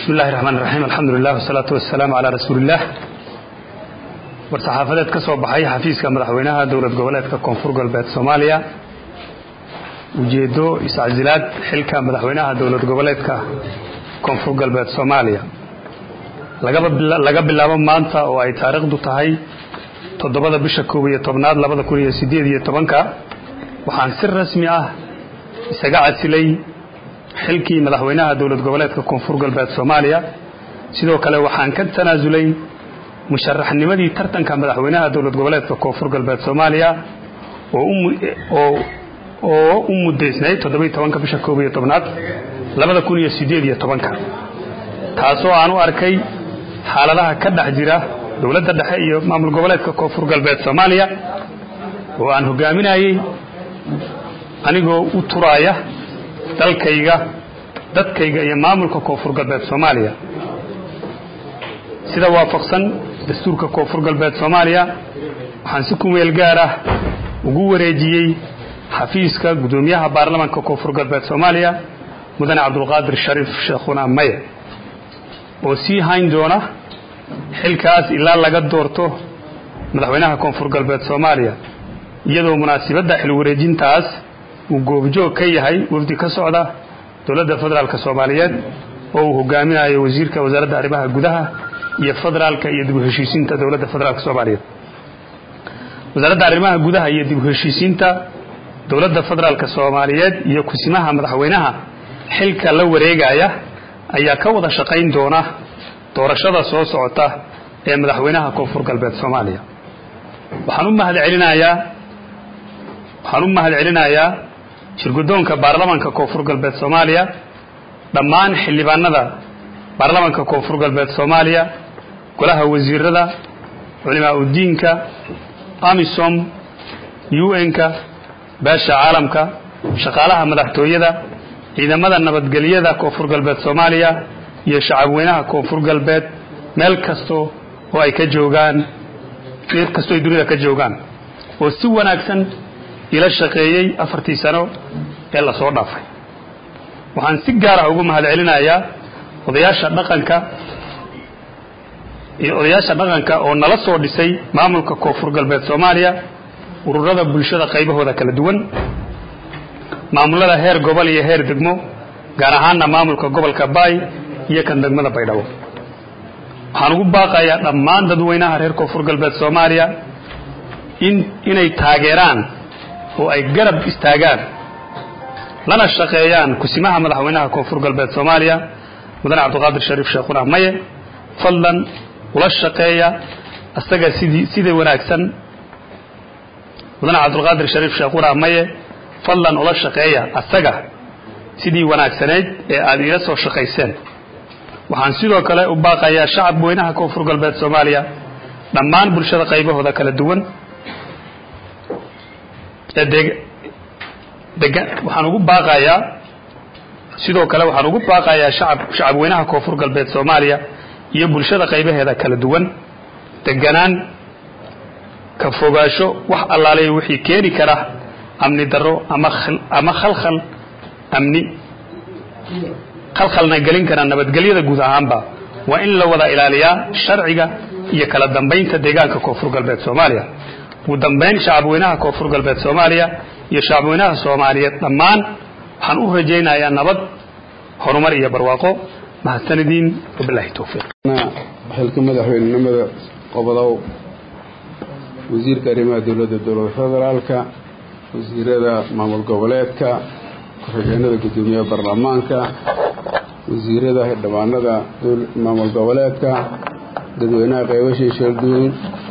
bismi illahi raxmaan iraxiim alxamdu lilah wasalaatu wasalaamu calaa rasuuliillaah war-saxaafadeed ka soo baxay xafiiska madaxweynaha dowlad goboleedka koonfur galbeed soomaaliya ujeeddo iscasilaad xilka madaxweynaha dowlad goboleedka koonfur galbeed soomaaliya laga bilaabo maanta oo ay taariikhdu tahay toddobada bisha koob iyo tobnaad labada kun iyo siddeed iyo tobanka waxaan si rasmi ah isaga casilay xilkii madaxweynaha dowlad goboleedka koonfur galbeed soomaaliya sidoo kale waxaan ka tanaasulay musharaxnimadii tartanka madaxweynaha dowlad goboleedka koonfur galbeed soomaaliya oo u muddaysnayd toddobiyo tobanka bisha koob iyo tobnaad labada kun iyo siddeed iyo tobanka taasoo aan u arkay xaaladaha ka dhex jira dowladda dhexe iyo maamul goboleedka koonfur galbeed soomaaliya oo aan hogaaminayey anigoo u turaaya dalkayga dadkayga iyo maamulka koonfur galbeed soomaaliya sida waafaqsan dastuurka koonfur galbeed soomaaliya waxaan si kumeel gaar ah ugu wareejiyey xafiiska guddoomiyaha baarlamaanka koonfur galbeed soomaaliya mudane cabdulqaadir shariif sheekhuna maye oo sii hayn doona xilkaas ilaa laga doorto madaxweynaha koonfur galbeed soomaaliya iyadoo munaasibadda xil wareejintaas uu goobjoog ka yahay wafdi ka socda dowladda federaalk soomaaliyeed oo uu hogaaminayo wasiirka wasaaradda arrimaha gudaha iyo federaalka iyo dib u heshiisiinta dowladda federaalk soomaaliyeed wasaaradda arrimaha gudaha iyo dib u heshiisiinta dowladda federaalk soomaaliyeed iyo kusimaha madaxweynaha xilka la wareegaya ayaa ka wada shaqayn doona doorashada soo socota ee madaxweynaha koonfur galbeed soomaaliya waxaan u mahad celinayaa waxaan u mahad celinayaa shirguddoonka baarlamaanka koonfur galbeed soomaaliya dhammaan xildhibaanada baarlamaanka koonfur galbeed soomaaliya golaha wasiirada culimaa udiinka amisom un-ka beesha caalamka shaqaalaha madaxtooyada ciidamada nabadgelyada koonfur galbeed soomaaliya iyo shacabweynaha koonfur galbeed meel kasto oo ay ka joogaan meel kastoo ay dunida ka joogaan oo si wanaagsan ila shaqeeyey afartii sano ee lasoo dhaafay waxaan si gaar ah ugu mahad celinayaa odayaasha dhaqanka iyo odayaasha dhaqanka oo nala soo dhisay maamulka koonfur galbeed soomaaliya ururada bulshada qaybahooda kala duwan maamulada heer gobol iyo heer degmo gaar ahaanna maamulka gobolka baay iyo kan degmada baydhabo waxaan ugu baaqayaa dhammaan dadweynaha reer koonfur galbeed soomaaliya in inay taageeraan oo ay garab istaagaan lana shaqeeyaan kusimaha madaxweynaha koonfur galbeed soomaaliya mudane cabdiqaadir shariif sheekhuna maye fadlan ula shaqeeya asaga sidii sida wanaagsan mudane cabdulqaadir shariif sheekhuna maye fadlan ula shaqeeya asaga sidii wanaagsanayd ee aad iila soo shaqayseen waxaan sidoo kale u baaqayaa shacab weynaha koonfur galbeed soomaaliya dhammaan bulshada qaybahooda kala duwan waxaan ugu baaqayaa sidoo kale waxaan ugu baaqayaa shacab shacabweynaha koonfur galbeed soomaaliya iyo bulshada qaybaheeda kala duwan deganaan ka fogaasho wax allaaleyo wixii keeni kara amni darro ama ama khalkhal amni khalkhalna gelin kara nabadgelyada guud ahaanba waa in la wada ilaaliyaa sharciga iyo kala dambaynta deegaanka koonfur galbeed soomaaliya ugu dambayn shacabweynaha koonfur galbeed soomaaliya iyo shacabweynaha soomaaliyeed dhammaan waxaan u rajaynayaa nabad horumar iyo barwaaqo mahadsanadiin wabilaahi towfiiq xilka madaxweynenimada qobodow wasiirka arrimaha dowladda dowlada federaalka wasiirada maamul goboleedka ku-xigeenada guddoomiyaha baarlamaanka wasiirada xildhibaanada maamul goboleedka dadweynaha qeybashii sheelduweyn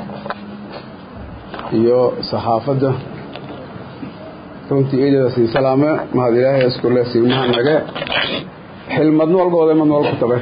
iyo saxaafadda runtii eedada siin salaame mahad ilaahay iskule siigmaha nage xilmadn walbooda mad wal ku tabe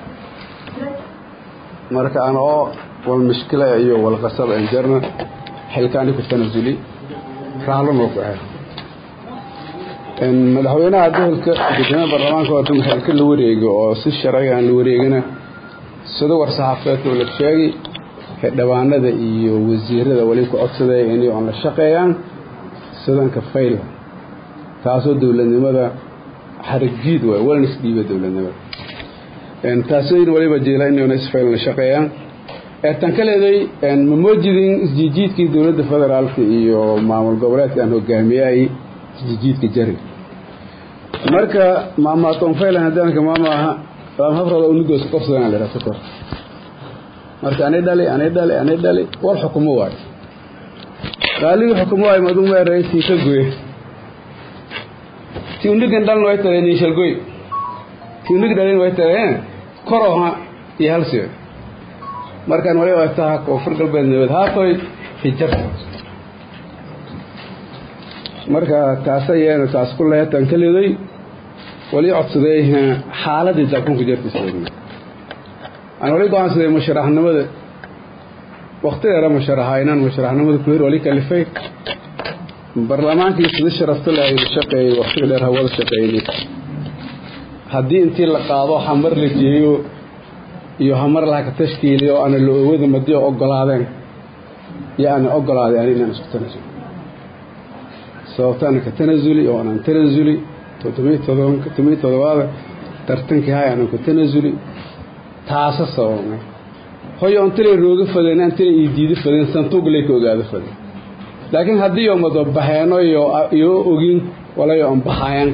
marka aan oo wal mishkila iyo wal qasab aan jarna xilkaani ku tanasuli raalo noo baxay madaxweynaha gobolka gudoomiyaha baarlamaanka waa xilka la wareego oo si sharciga aan la wareegina sida war saxaafeedka la sheegay xildhibaanada iyo wasiirada wali ku codsadaya inay aan la shaqeeyaan sidanka fayl taasoo dowladnimada xarigjiid waay walna isdhiiba dowladnimada taasooyin waliba jeela inayna isfaylan shaqeeyaan tan kaleeday ma moojidin isjiijiidkii dowladda federaalka iyo maamul goboleedka aan hogaamiyay isjiijiidka jari marka maamaatonfaylan hadaanka maamaaha hafrada unigoos qabsadaan la yidhaha kor marka anay dhali anay dhali anay dhali war xukumo waayo qaaligii xukumo waayo madu meeray tii ka goye ti unigan dhalin way tahay niishalgoy ti unig dhalin way tahay koroha iyo halsiyo markaan waliba taha koonfur galbeed nabad haatoy hijar marka taasa yeena taas ku leetan kaleeday wali codsaday xaaladii dalkunka jartiisleedna aan wali go-aansaday musharaxnimada wakti dheera musharaxa inaan musharaxnimada ku hir wali kalifay barlamaankii sida sharafta le aynu shaqeeyey waktiga dheer hawada shaqeynay haddii intii la qaado hamar la geeyo iyo hamar laha ka tashkiiliyo oo ana la oowada madi ogolaadeen iyo ana ogolaaday ani inaan isku tanasulo sababta ana ka tanasuli oo anaan tanasuli todobiyi todobaada tartankii hay aanan ku tanasuli taasa sababnay hoyo antilay rooga fadeen antilay ii diida fadeen santuuglay ka ogaada fadeen laakiin haddii oo madabaxeeno iyo ogin walayo an baxayan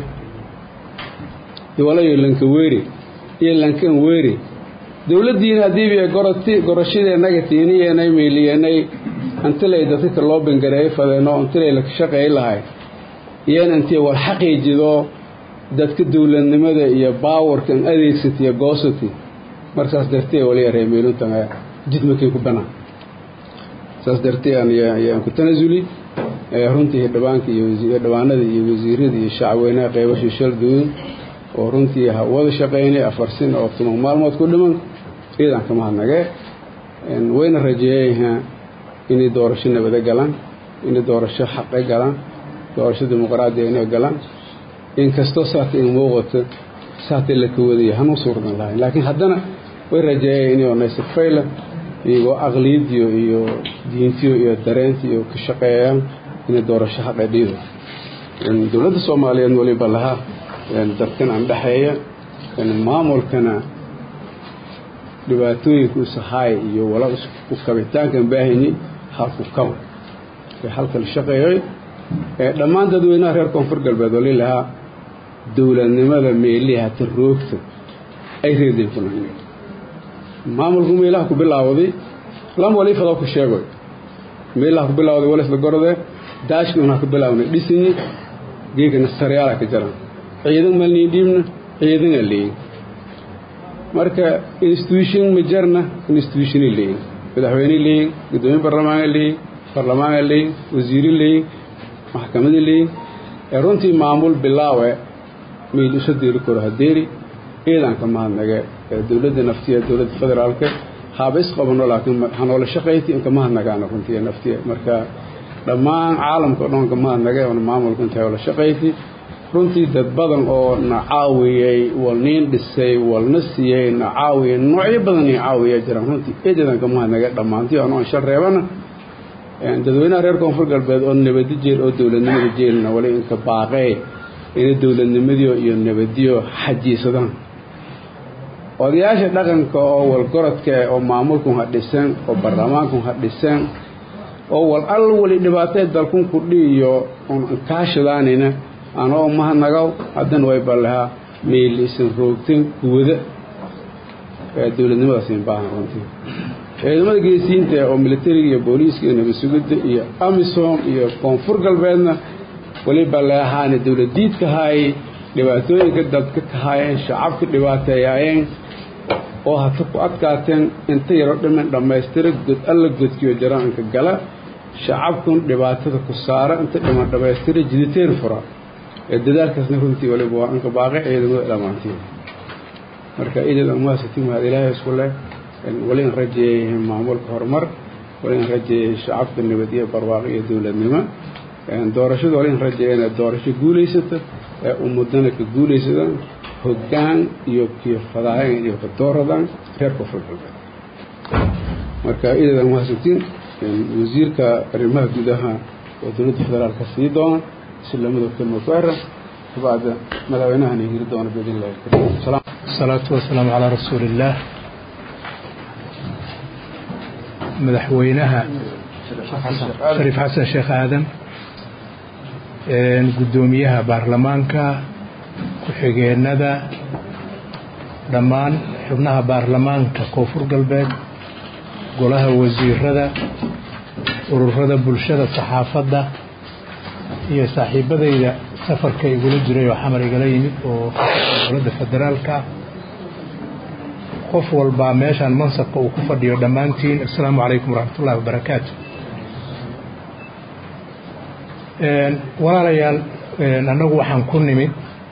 walayo lanka weeri iyo lankan weeri dowladdiina haddiiba goroti gorashadeennaga tiiniyeenay meyliyeenay antilay dadka loo bangareeyo fadeeno antilay la shaqeey lahay iyana intii war xaqiijido dadka dowladnimada iyo baawarkan adeegsatiyo goosati markaas dartee waliya reemeeluntan jidmakay ku banaan saas dartee ayaan ku tanasuli runtii hidhabaanka iyo hidhabaanada iyo wasiirada iyo shacweynaha qeybashii shalduun oo runtii wada shaqeynay afar sin oo tuman maalmood ku dhiman ciidan kama hadnagee wayna rajeeyayha inay doorasho nabade galaan inay doorasho xaqe galaan doorasho dimuqraadiya inay galaan inkastoo saata in muuqato saata la ka wadaya hanu suurdan lahayn laakiin haddana way rajeeyay inay onaysafayla iyagoo aqliyadiyo iyo diintiyo iyo dareentiyo ka shaqeeyaan inay doorasho xaqe dhiido dowladda soomaaliyeed waliba lahaa darkan aan dhexeeya maamulkana dhibaatooyinka usahaay iyo wala u kabitaankan baahayni halku kaba ee halka la shaqeeyay dhammaan dadweynaha reer koonfur galbeed wali lahaa dowladnimada meelihi hata roogta ay reedeen ku nahay maamulku meelaha ku bilaawday lam walifada ku sheegoy meelaha ku bilaawday walisla gorde daashki unaa ku bilawnay dhisinyi geegana saryaala ka jaran ciidan malnii dhiibna ciidana leeyin marka institution ma jarna institutiona leeyin madaxweyne leeyin gudoomiye barlamaana leeyin barlamaana leeyin wasiire leeyin maxkamada leeyin ee runtii maamul bilaawe mayd isu deeri karo hadeeri ciidanka mahadnage ee dowladda naftiya dowladda federaalka haaba isqabano laakiin hanoola shaqayti inka mahadnagaana runtii naftiya marka dhammaan caalamka o dhan ka mahadnage oona maamulka intay oola shaqayti runtii dad badan oo na caawiyey wal niin dhisay walna siiyey na caawiyey noocyo badan i caawiya jiraan runtii eedeedan ka mahadnage dhammaantii ano an shal reebana dadweynaha reer koonfur galbeed oo nabadi jeel oo dowladnimada jeelna wali inka baaqee inay dowladnimadiyo iyo nabadiyo xajiisadaan odayaasha dhaqanka oo walgorodka oo maamulkun ha dhisan oo baarlamaankun ha dhisan oo wal all wali dhibaatee dalkun kudhi iyo un kaashadaanina anoo mahadnagaw haddana way ballahaa meeliisan roogteen kuwada dowladnimadaasiin baahan runtii ciidamada geesiyiinta oo militariga iyo booliiska iyo nabadsugidda iyo amisom iyo koonfur galbeedna waliba leahaana dowladiidka haayay dhibaatooyinka dadka ka haayeen shacabka dhibaateeyaayeen oo hata ku adkaateen inta yaro dhiman dhammaystira god alla godkiyo jaraanka gala shacabkun dhibaatada ku saara inta dhiman dhammaystira jiditeen fura ee dadaalkaasna runtii waliba waa inka baaqi ciidamada dhammaantiin marka idil amwaasati mahad ilaahay isku leh wali in rajeeyay maamulka horumar wali in rajeeyay shacabka nabad iyo barwaaqo iyo dowladnimo doorashada wali in rajeeyana doorasho guulaysata ee ummadana ka guulaysadaan hoggaan iyo kiyo fadaayan iyo ka dooradaan reer koonfur galbeed marka idil amwaasatiin wasiirka arrimaha gudaha oo dowladda federaalka sii doona si lamada kelma ku eran kabacda madaxweynahana hiri doona biidn illahi alkariim الصلاة والسلام على رسول الله madaxweynaha shariif xasan sheekh aadan guddoomiyaha baarlamaanka ku-xigeenada dhammaan xubnaha baarlamaanka koonfur galbeed golaha wasiirada ururada bulshada saxaafadda iyo saaxiibadayda safarka igula jiray oo xamar igala yimid oo dowladda federaalka qof walbaa meeshaan mansabka uu ku fadhiyo dhammaantiin assalaamu calaykum waraxmat ullahi wabarakaatu walaalayaal annagu waxaan ku nimid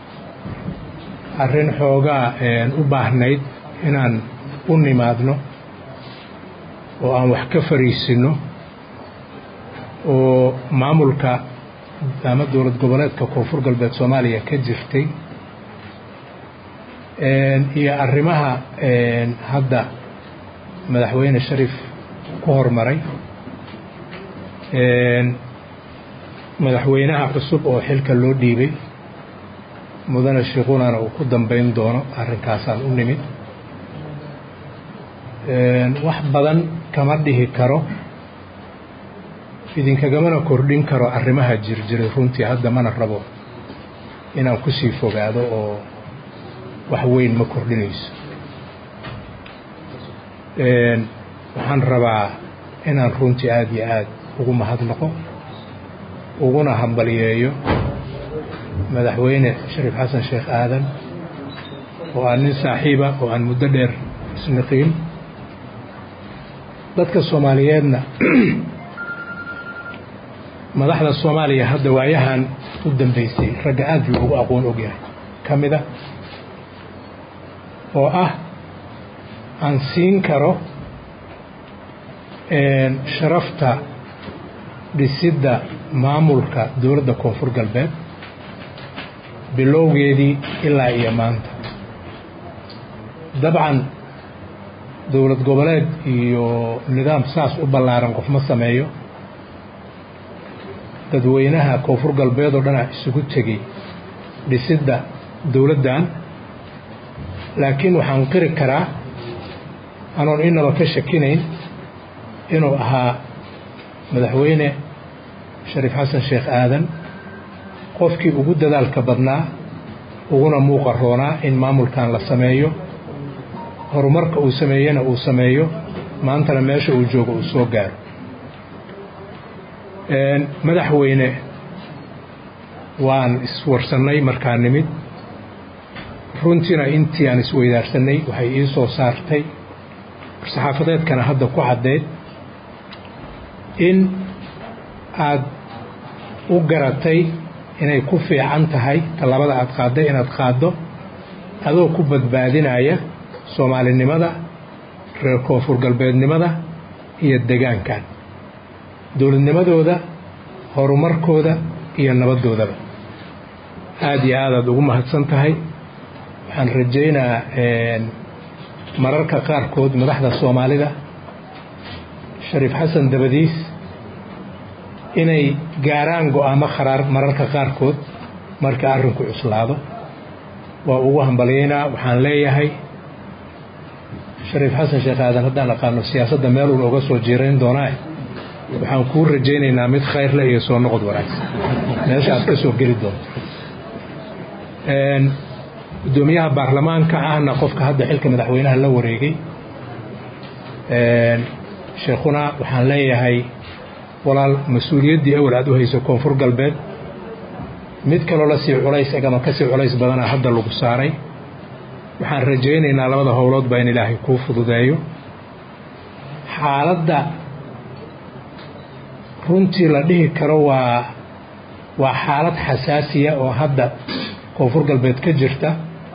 arrin xoogaa u baahnayd inaan u nimaadno oo aan wax ka fariisinno oo maamulka ama dowlad goboleedka koonfur galbeed soomaaliya ka jirtay iyo arrimaha hadda madaxweyne sharif ku hormaray madaxweynaha cusub oo xilka loo dhiibay mudane shiikhunana uu ku dambayn doono arrinkaasaan u nimid wax badan kama dhihi karo idinkagamana kordhin karo arrimaha jirjiray runtii hadda mana rabo inaan kusii fogaado oo wax weyn ma kordhinayso waxaan rabaa inaan runtii aada iyo aada ugu mahadnaqo uguna hambaliyeeyo madaxweyne shariif xasan sheekh aadan oo aan nin saaxiiba oo aan muddo dheer isniqiin dadka soomaaliyeedna madaxda soomaaliya hadda waayahan u dambeysay ragga aada loogu aqoon ogyahay ka mid a oo ah aan siin karo sharafta dhisidda maamulka dowladda koonfur galbeed bilowgeedii ilaa iyo maanta dabcan dowlad goboleed iyo nidaam saas u ballaaran qof ma sameeyo dadweynaha koonfur galbeed oo dhana isugu tegey dhisidda dowladdan laakiin waxaan qiri karaa anoon inaba ka shakinayn inuu ahaa madaxweyne shariif xasan sheekh aadan qofkii ugu dadaalka badnaa uguna muuqa roonaa in maamulkan la sameeyo horumarka uu sameeyena uu sameeyo maantana meesha uu joogo uu soo gaaro madaxweyne waan iswarsannay markaa nimid runtiina intii aan isweydaarsanay waxay ii soo saartay saxaafadeedkana hadda ku caddeyd in aad u garatay inay ku fiican tahay talabada aad qaadday inaad qaaddo adoo ku badbaadinaya soomaalinimada reer koonfur galbeednimada iyo degaankan dowladnimadooda horumarkooda iyo nabaddoodaba aada iyo aadaad ugu mahadsan tahay waxaan rajaynaa mararka qaarkood madaxda soomaalida shariif xasan dabadiis inay gaaraan go-aamo kharaar mararka qaarkood marka arrinku cuslaado waa ugu hambalyaynaa waxaan leeyahay shariif xasan sheekh aadan haddaan aqaano siyaasadda meelun oga soo jiirayn doonaa waxaan kuu rajaynaynaa mid khayrle iyo soo noqod wanaagsan meesha aad ka soo geli doonto guddoomiyaha baarlamaanka ahna qofka hadda xilka madaxweynaha la wareegay sheekhuna waxaan leeyahay walaal mas-uuliyaddii awal aad u hayso koonfur galbeed mid kaloo la sii culays ama ka sii culays badana hadda lagu saaray waxaan rajaynaynaa labada howloodba in ilaahay kuu fududeeyo xaaladda runtii la dhihi karo waa waa xaalad xasaasiya oo hadda koonfur galbeed ka jirta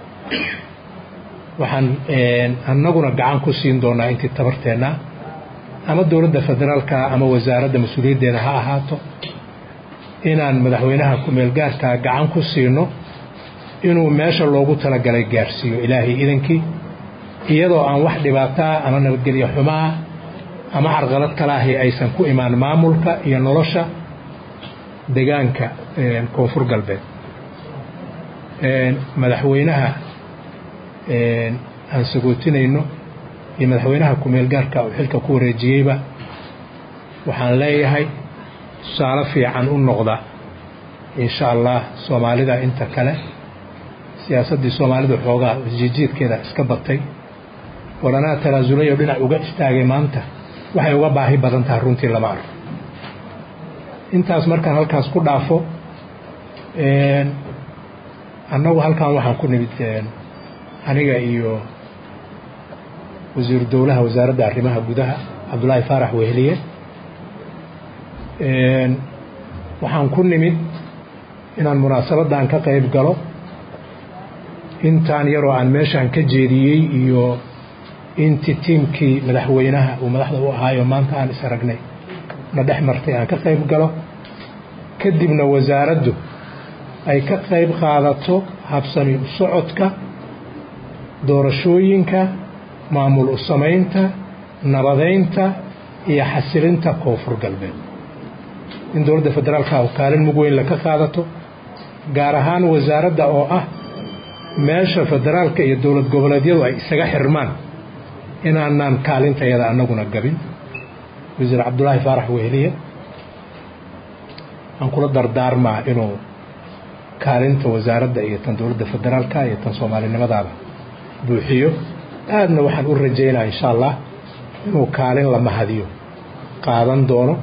waxaan annaguna gacan ku siin doonaa intii tabarteenna ama dowladda federaalka ama wasaaradda mas-uuliyaddeeda ha ahaato inaan madaxweynaha ku-meelgaarkaa gacan ku siino inuu meesha loogu talagalay gaarsiiyo ilaahay idankii iyadoo aan wax dhibaataa ama nabadgelyo xumaa ama carqalad kalaahi aysan ku imaan maamulka iyo nolosha degaanka koonfur galbeed madaxweynaha aan sagootinayno iyo madaxweynaha ku-meel gaarka uu xilka ku wareejiyeyba waxaan leeyahay tusaale fiican u noqda insha allah soomaalida inta kale siyaasaddii soomaalida xoogaa isjijiidkeeda iska batay waranaa tanaasulay oo dhinac uga istaagay maanta waxay uga baahi badan tahay runtii lama arko intaas markaan halkaas ku dhaafo annagu halkan waxaan ku nimid aniga iyo wasiiru dowlaha wasaaradda arrimaha gudaha cabdullaahi faarax weheliye waxaan ku nimid inaan munaasabaddan ka qayb galo intaan yaroo aan meeshaan ka jeediyey iyo intii tiimkii madaxweynaha uu madaxda u ahaayo maanta aan is aragnay na dhex martay aan ka qayb galo kadibna wasaaraddu ay ka qayb qaadato habsami u socodka doorashooyinka maamul u samaynta nabadaynta iyo xasilinta koonfur galbeed in dowladda federaalka kaalin mug weyn laka qaadato gaar ahaan wasaaradda oo ah meesha federaalka iyo dowlad goboleedyadu ay isaga xirmaan inaanaan kaalintayada annaguna gabin wasiir cabdulaahi faarax weheliye aan kula dardaarmaa inuu kaalinta wasaaradda iyo tan dowladda federaalka iyo tan soomaalinimadaada buuxiyo aadna waxaan u rajaynaa insha allah inuu kaalin la mahadiyo qaadan doono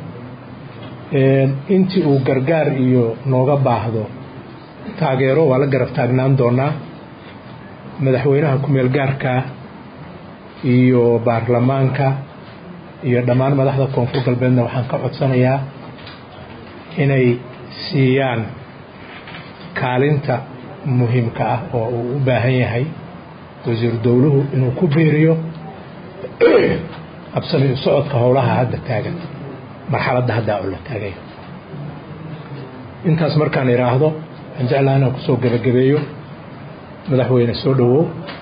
intii uu gargaar iyo nooga baahdo taageero waa la garab taagnaan doonaa madaxweynaha ku-meel gaarka iyo baarlamaanka iyo dhammaan madaxda koonfur galbeedna waxaan ka codsanayaa inay siiyaan kaalinta muhiimka ah oo uu u baahan yahay wasiiru dowluhu inuu ku biiriyo habsami socodka howlaha hadda taagan marxaladda haddaa oo la taagayo intaas markaan idhaahdo waxaan jeclaha inaan kusoo gebagabeeyo madaxweyne soo dhowow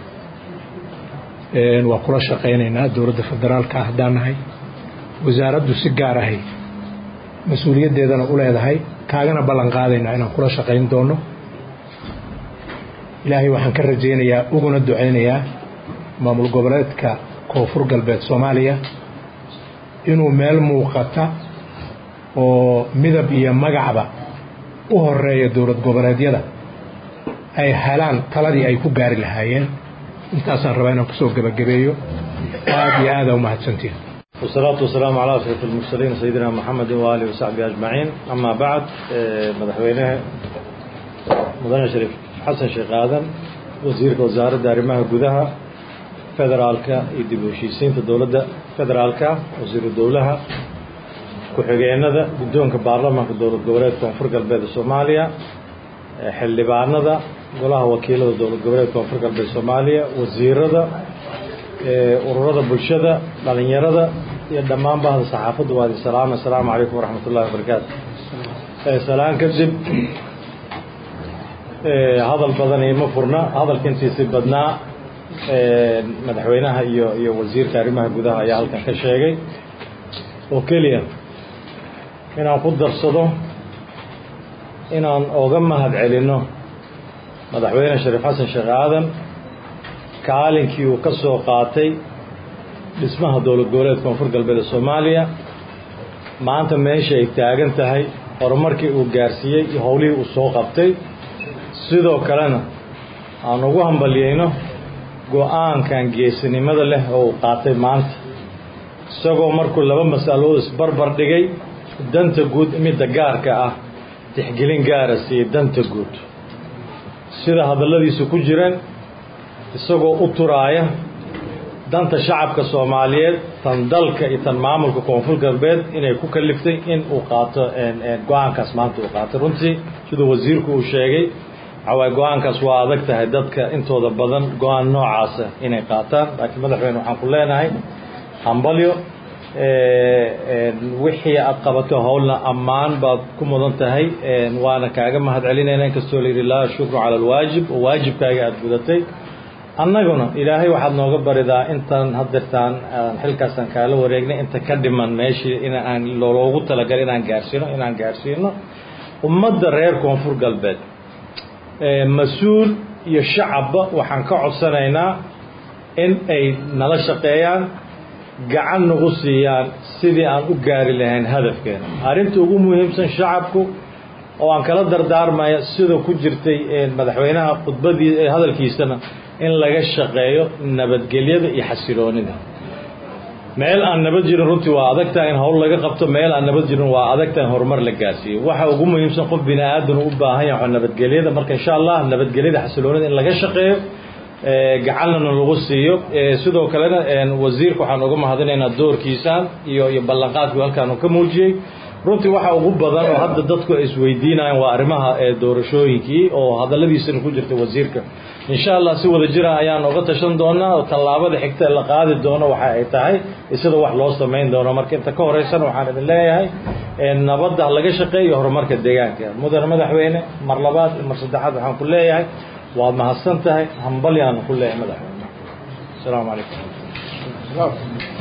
waa kula shaqaynaynaa dowladda federaalka haddaan nahay wasaaraddu si gaar ahay mas-uuliyaddeedana u leedahay kaagana ballan qaadaynaa inaan kula shaqayn doono ilaahay waxaan ka rajaynayaa uguna ducaynayaa maamul goboleedka koonfur galbeed soomaaliya inuu meel muuqata oo midab iyo magacba u horeeya dowlad goboleedyada ay helaan taladii ay ku gaari lahaayeen intaasaan rabaa inaan kusoo gebagabeeyo aad iyo aada umahadsantiin والصلاة والسلام على أشرف المرسلين سيدنا محمد وآله وصحبه أجمعين أما بعد مدحوينه مدن شريف حسن شيخ آدم وزيرك وزارة دارمها قدها فدرالكا يدب هشيسينta dowladda federaalka wasiiru dowlaha ku-xigeenada guddoonka baarlamaanka dowlad goboleedka koonfur galbeed soomaaliya xildhibaanada golaha wakiilada dowlad goboleedka koonfur galbeed soomaaliya wasiirada ururada bulshada dhalinyarada iyo dhammaan bahda saxaafadda waa idin salaama asalaamu calaykum waraxmat ullahi wabarakaatu salaan kadib hadal badan ima furna hadalka intiisi badnaa madaxweynaha iyo iyo wasiirka arrimaha gudaha ayaa halkan ka sheegay oo keliya inaan ku darsado inaan oga mahad celinno madaxweyne shariif xasan sheekh aadan kaalinkii uu ka soo qaatay dhismaha dowlad goboleed koonfur galbeed ee soomaaliya maanta meesha ay taagan tahay horumarkii uu gaarsiiyey iyo howlihii uu soo qabtay sidoo kalena aan ugu hambalyeyno go-aankan geesinimada leh oo uu qaatay maanta isagoo markuu laba mas'alood isbarbar dhigay danta guud midda gaarka ah tixgelin gaara siiyey danta guud sida hadalladiisu ku jireen isagoo u turaaya danta shacabka soomaaliyeed tan dalka iyo tan maamulka koonfur galbeed inay ku kaliftay in uu qaato go-aankaas maanta uu qaatay runtii siduu wasiirku uu sheegay waxawaay go-aankaas waa adag tahay dadka intooda badan go-aan noocaasa inay qaataan laakiin madaxweyne waxaan ku leenahay hambalyo wixii aad qabato howlna ammaan baad ku mudan tahay waana kaaga mahad celinayna inkastoo la yidhi laa shukru cala alwaajib oo waajibkaaga aada gudatay annaguna ilaahay waxaad nooga baridaa intaan hadeertaan xilkaasaan kaala wareegnay inta ka dhiman meeshii inaan loogu talagalay inaan gaarsiino inaan gaarsiino ummadda reer koonfur galbeed mas-uul iyo shacabba waxaan ka codsanaynaa in ay nala shaqeeyaan gacan nagu siiyaan sidii aan u gaari lahayn hadafkeena arrinta ugu muhiimsan shacabku oo aan kala dardaarmaya sida ku jirtay madaxweynaha khudbadii hadalkiisana in laga shaqeeyo nabadgelyada iyo xasiloonida meel aan nabad jirin runtii waa adagtahay in howl laga qabto meel aan nabad jirin waa adagtahay in horumar la gaarsiiyo waxa ugu muhiimsan qof bini aadan u baahan yahay nabadgelyada marka insha allah nabadgelyada xasiloonida in laga shaqeeyo gacanlana lagu siiyo sidoo kalena wasiirka waxaan uga mahadinaynaa doorkiisaan iyo iyo ballanqaadkii halkaan uu ka muujiyey runtii waxa ugu badan oo hadda dadku ay isweydiinayaan waa arrimaha doorashooyinkii oo hadalladiisana ku jirta wasiirka insha allah si wada jira ayaan uga tashan doonaa oo tallaabada xigta la qaadi doono waxa ay tahay sida wax loo samayn doono marka inta ka horeysana waxaan idin leeyahay nabadda laga shaqeeyo horumarka deegaanka mudane madaxweyne mar labaad iyo mar saddexaad waxaan ku leeyahay waad mahadsan tahay hambalyaanu ku leeyahay madaxweyne asalaamu calaykum